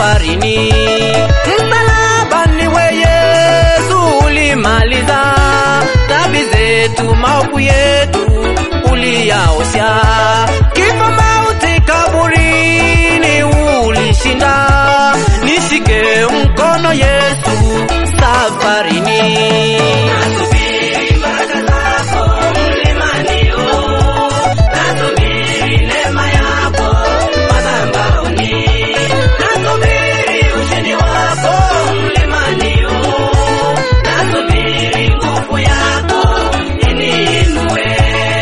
safarini. Msalabani we Yesu ulimaliza dhambi zetu, maovu yetu uliyaosha, kifo mauti kaburini ulishinda. Nishike mkono Yesu safarini. Nasubiri baraka zako mlimani, nasubiri neema yako madhabahuni, nasubiri ushindi wako mlimani, nasubiri nguvu yako iniinue.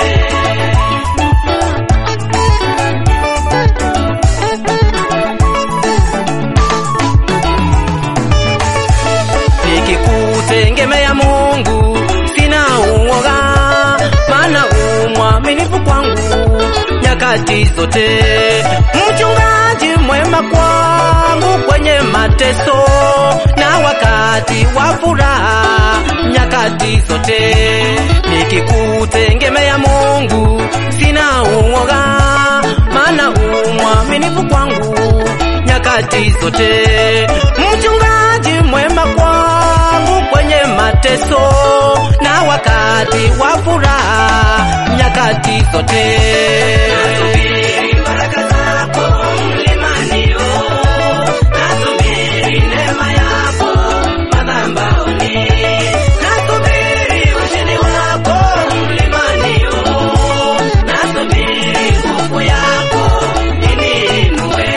nikikutegemea Mungu sina uoga, maana umwaminifu kwangu nyakati zote, mchungaji mwema kwangu kwenye mateso na wakati wa furaha nyakati zote, nikikutegemea Mungu sina uoga, maana umwaminifu kwangu nyakati zote, mchungaji mwema kwangu kwenye mateso na wakati wa furaha nyakati zote. Nasubiri baraka zako mlimani, nasubiri neema yako madhabahuni, nasubiri ushindi wako mlimani, nasubiri nguvu yako iniinue.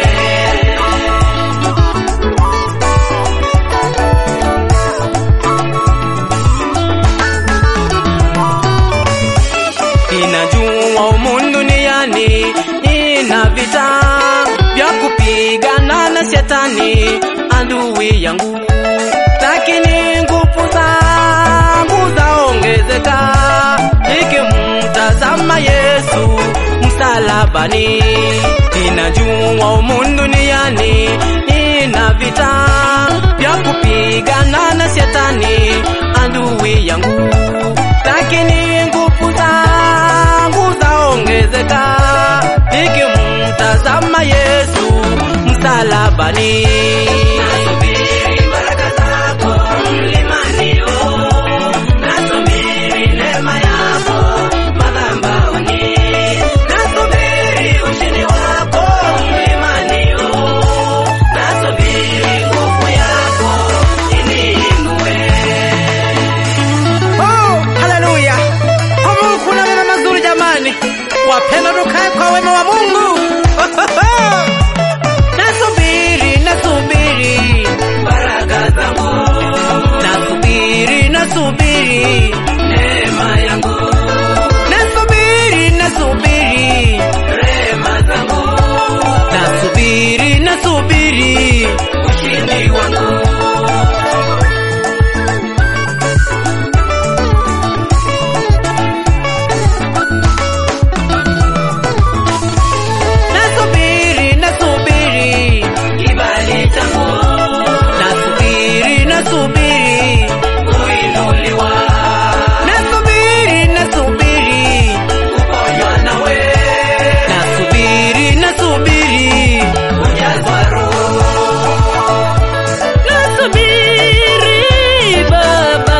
Ninajua humu duniani nina vita vya kupigana na shetani adui yangu, lakini nguvu zangu zaongezeka nikimtazama Yesu msalabani. Ninajua humu duniani nina vita vya kupigana na shetani adui yangu, lakini nguvu zangu zaongezeka nikimtazama Yesu msalabani. Nasubiri baraka zako mlimani, nasubiri neema yako madhabahuni, nasubiri ushindi wako mlimani, nasubiri nguvu yako iniinue. Oh, haleluya! Kwa Mungu kuna mema mazuri jamani, wapenda tukae kwa wema wa Mungu. Nasubiri, nasubiri baraka zangu, nasubiri, nasubiri neema yangu, nasubiri, nasubiri rehema zangu, nasubiri, nasubiri ushindi wangu. Nasubiri, nasubiri kibali changu, nasubiri, nasubiri kuinuliwa, nasubiri, nasubiri kuponywa nawe, nasubiri, nasubiri kujazwa Roho, Nasubiri Baba,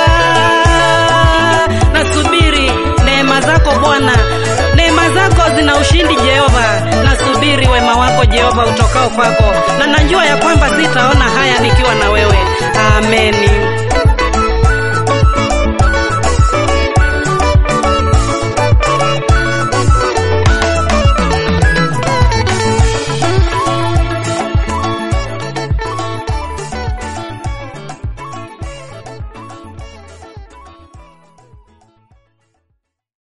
nasubiri neema zako Bwana, neema zako zina ushindi Jehova. Nasubiri wema wako Jehova utokao kwako, na najua ya kwamba sitaona haya nikiwa na wewe. Ameni.